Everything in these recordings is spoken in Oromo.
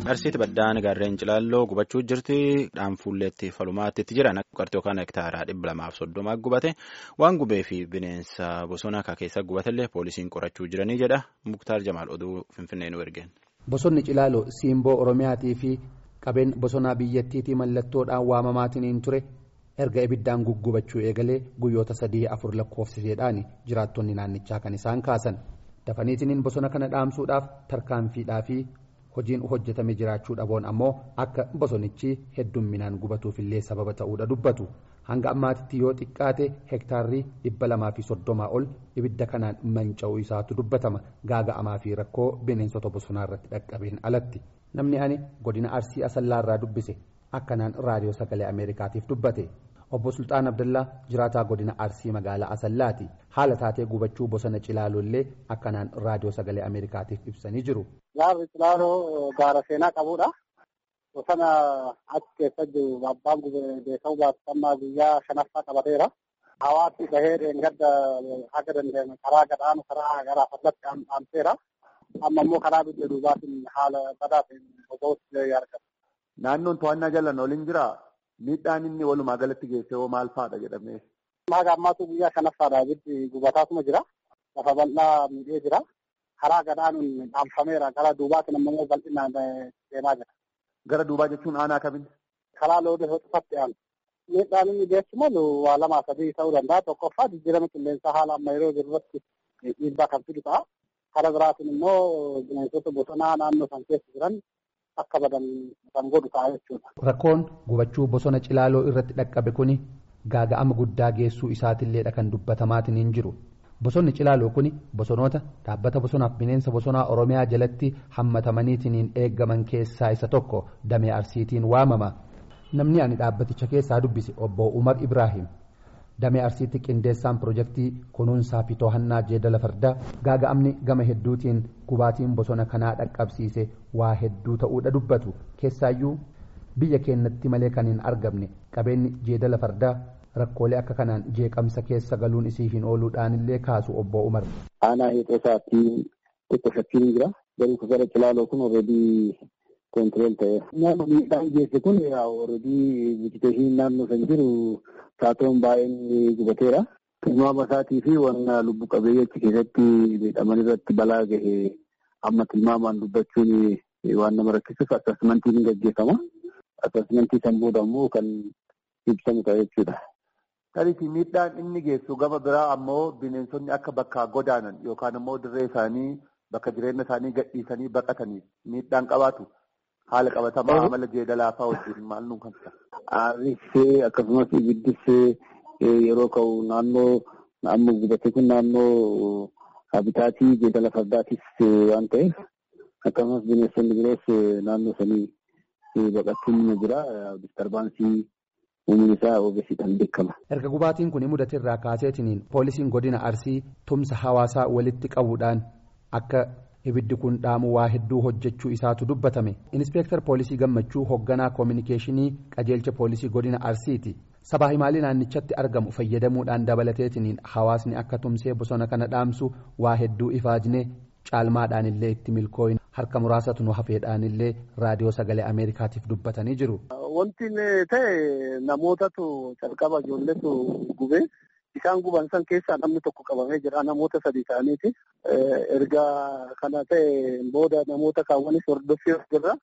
Arsiiti baddaan gaarreen cilaalloo gubachuu jirti. Dhaanfuulleetti falumaatti itti jiran qarxii yookaan hektaaraa dhibba lamaaf soddomaa gubate waan gubee fi bineensa bosona keessa gubatellee poolisiin qorachuu jiranii jedha Muktaar Jamaal oduu Finfinnee nu ergeen. Bosonni Cilaaloo siimboo Oromiyaatii fi qabeen bosonaa biyyattiitii mallattoodhaan waamamaatiin ture erga ibiddaan guggubachuu eegalee guyyoota sadii afur lakkoofsiseedhaan jiraattonni naannichaa kan isaan kaasan. Dafaniitiin bosona kana dhaamsuudhaaf tarkaanfiidhaa fi hojiin hojjetame jiraachuu dhaboon ammoo akka bosonichi heddumminaan gubatuufillee sababa ta'uudha dubbatu. Hanga ammaatitti yoo xiqqaate hektaarrii dhibba lamaa fi soddomaa ol ibidda kanaan manca'uu isaatu dubbatama gaaga'amaa fi rakkoo bineensota bosonaa irratti dhaqqabeen alatti. Namni ani godina Arsii Asallaarraa dubbise akkanaan raadiyoo sagalee Ameerikaatiif dubbate. Obbo Sultaan Abdallaa jiraataa godina Arsii magaalaa Asallaati. Haala taatee gubachuu bosona Cilaalollee akkanaan raadiyoo sagalee Ameerikaatiif ibsanii jiru. Gaarri Cilaaloo gaara seenaa qabudha. Bosona achi keessa jiru abbaan beekamu baasifamaa guyyaa shanaffaa qabateera. Hawaasni bahee dheengadda haga dandeenye karaa gadhaanu karaa gara fallatti dhaamseera. Amma immoo karaa biyya duubaatiin haala badaa ta'een boba'uutti argama. Naannoon to'annaa jalaan waliin jiraa? Miidhaan inni walumaa galatti geesse hoo maal fa'aadha jedhamee? Haga ammaatu guyyaa shanaffaadha ibiddi gubataatuma jira. Lafa bal'aa miidhee jira. Karaa gadhaanuun dhaamfameera. Gara duubaatiin ammoo bal'inaan deemaa jira. Gara duubaa jechuun aanaa kamiin? Karaa loodee hoxifatti aanu. Miidhaan inni geessu malu waa lamaa sadii ta'uu danda'a. Tokkoffaa jijjiirama qilleensaa haala amma yeroo jiru irratti dhiibbaa kan fidu ta'a. Karaa biraatiin immoo bineensota bosonaa naannoo san keessa jiran akka badan kan godhu ta'a jechuudha. Rakkoon gubachuu bosona Cilaaloo irratti dhaqqabe kuni gaaga'ama guddaa geessuu isaatiilleedha kan dubbatamaatiin hin jiru. Bosonni Cilaaloo kuni bosonoota dhaabbata bosonaaf bineensa bosonaa Oromiyaa jalatti hammatamaniitiin eeggaman keessaa isa tokko damee Arsiitiin waamama. Namni ani dhaabbaticha keessaa dubbise obbo Umar Ibrahim. Damee Arsiitti qindeessaan pirojektii kunuunsaa fi to'annaa jeedala fardaa gaaga'amni gama hedduutiin gubaatiin bosona kanaa dhaqqabsiise waa hedduu ta'uudha dubbatu keessaayyuu biyya keenyatti malee kan hin argamne qabeenyi jeedala fardaa rakkoolee akka kanaan jeeqamsa keessa galuun isii hin ooluudhaanillee kaasu obbo Umar. Aanaa heexoo isaatti xiqqoo shakkiin jira. Garuu gara Cilaaloo kun alreedii koontireel ta'eera. Nama miidhaan geesse kun alreedii vegeteeshinii naannoo kan jiru saatoon baay'een gubateera. Tilmaama isaatii fi wanna lubbu qabeeyyii achi keessatti miidhaman irratti balaa gahe amma tilmaamaan dubbachuun waan nama rakkisuuf asasmentiin ni gaggeeffama. Asasmentii san booda immoo kan ibsamu ta'a jechuudha. Tariifi miidhaan inni geessu gama biraa ammoo bineensonni akka bakka godaanan yookaan immoo dirree isaanii bakka jireenya isaanii gadhiisanii baqataniif miidhaan qabaatu haala qabatamaa amala jeedalaa fa'aa wajjin maal nuun kan ta'a. Aarrissee akkasumas ibiddissee yeroo ka'u naannoo amma gubate kun naannoo habitaatii jeedala fardaatis waan ta'eef akkasumas bineensonni biroos naannoo sanii baqachuun ni jira diskarbaansii uumni isaa ogeessiidhaan beekama. Erga gubaatiin kun mudate irraa kaaseetiniin poolisiin godina Arsii tumsa hawaasaa walitti qabuudhaan akka ibiddi kun dhaamu waa hedduu hojjechuu isaatu dubbatame. Inspeektar poolisii gammachuu hoogganaa koominikeeshinii qajeelcha poolisii godina Arsiiti. Sabaa himaalii naannichatti argamu fayyadamuudhaan dabalateetiniin hawaasni akka tumsee bosona kana dhaamsu waa hedduu ifaajne caalmaadhaan illee itti milkooyin harka muraasatu nu hafeedhaan illee raadiyoo sagalee Ameerikaatiif dubbatanii jiru. Wanti ta'e namootatu calqaba ijoolletu gubee isaan guban san keessaa namni tokko qabamee jira namoota sadii ta'aniiti. Erga kana ta'e booda namoota kaawwanis hordoffii jirra.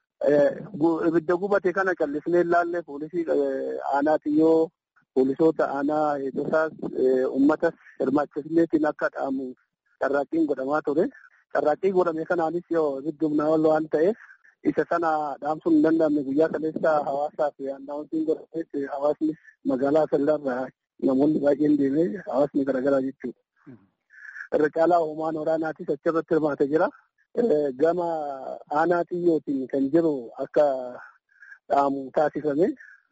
Ibidda gubate kana callisnee ilaalle poolisii aanaatiyyoo poolisoota aanaa eegdotaas uummatas hirmaachisneetiin akka dhaamu carraaqqiin godhamaa ture. Carraaqqii godhame kanaanis yoo ibiddi humnaa ol waan ta'eef isa sana dhaamsuun hin danda'amne guyyaa kaleessa hawaasaa fi annaawwantiin godhameef hawaasni magaalaa Asallaarraa namoonni baay'een deemee hawaasni garaagaraa jechuudha. Irra caalaa hoomaan waraanaatis achirratti hirmaatee jira. Gama aanaatiyyootiin kan jiru akka dhaamu taasifame.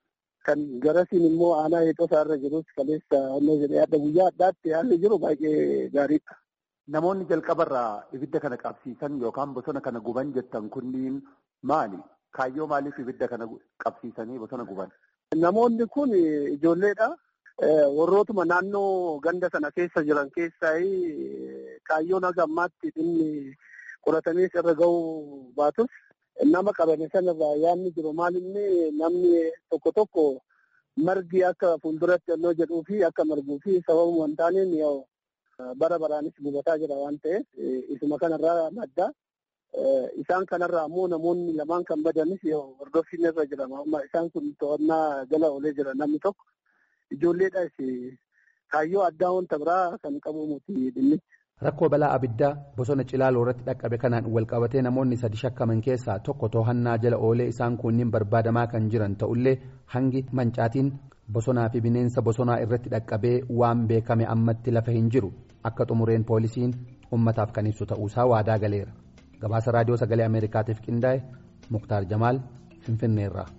Kan garasiin immoo aanaa heexosaa irra jirus kaleessa onnee jedhee adda guyyaa addaatti haalli jiru baay'ee gaariidha. Namoonni jalqabarraa ibidda kana qabsiisan yookaan bosona kana guban jettan kunniin maali? Kaayyoo maaliif ibidda kana qabsiisanii bosona guban? Namoonni kun ijoolleedha. Warrootuma naannoo ganda sana keessa jiran keessaa kaayyoon haga ammaatti dhimmi qoratamees irra ga'uu baatus nama qabame sanarraa yaadni jiru maalinni namni tokko tokko margi akka fuulduratti onnoo jedhuu fi akka marguu fi sababuma hin taaneen bara baraanis gubataa jira waan ta'eef isuma kanarraa madda. Isaan kanarraa ammoo namoonni lamaan kan badanis hordoffiin irra jira. Isaan kun to'annaa jala oolee jira namni tokko. Ijoolleedhaas kaayyoo addaa wanta biraa kan qabu muti dhimmichi. Rakkoo balaa abiddaa bosona Cilaaloo irratti dhaqqabe kanaan walqabatee namoonni sadi shakkaman keessaa tokko to'annaa jala oolee isaan kunniin barbaadamaa kan jiran ta'ullee hangi mancaatiin bosonaa fi bineensa bosonaa irratti dhaqqabee waan beekame ammatti lafa hin jiru akka xumureen poolisiin ummataaf kan ibsu ta'uusaa waadaa galeera. gabaasa raadiyoo sagalee ameerikaatiif qindaa'e muktaar jamaal finfinneerraa.